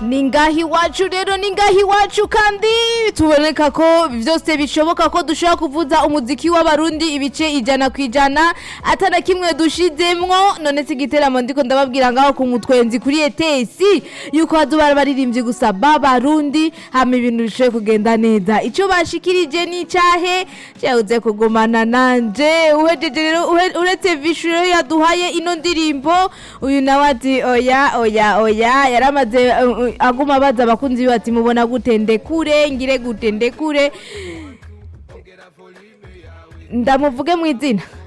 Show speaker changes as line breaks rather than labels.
ni ngaha iwacu rero ni ngaha iwacu kandi tuboneka ko byose bishoboka ko dushobora kuvuza umuziki w'abarundi ibice ijana ku ijana atana kimwe dushizemwo none si igiteramo ndiko ndababwira ngaho ku mutwenzi kuri etesi yuko hazoba baririmbyi gusa b'abarundi hama ibintu bishoboye kugenda neza ico bashikirije ni icahe cyabuze kugumana nanje uhejeje rero uhe- uretse vishu rero yaduhaye ino ndirimbo uyu nawe ati oya oya oya yaramaze uh, uh, aguma abaza abakunzi biwe ati mubona gute ndekure ngire gute ndekure ndamuvuge mu izina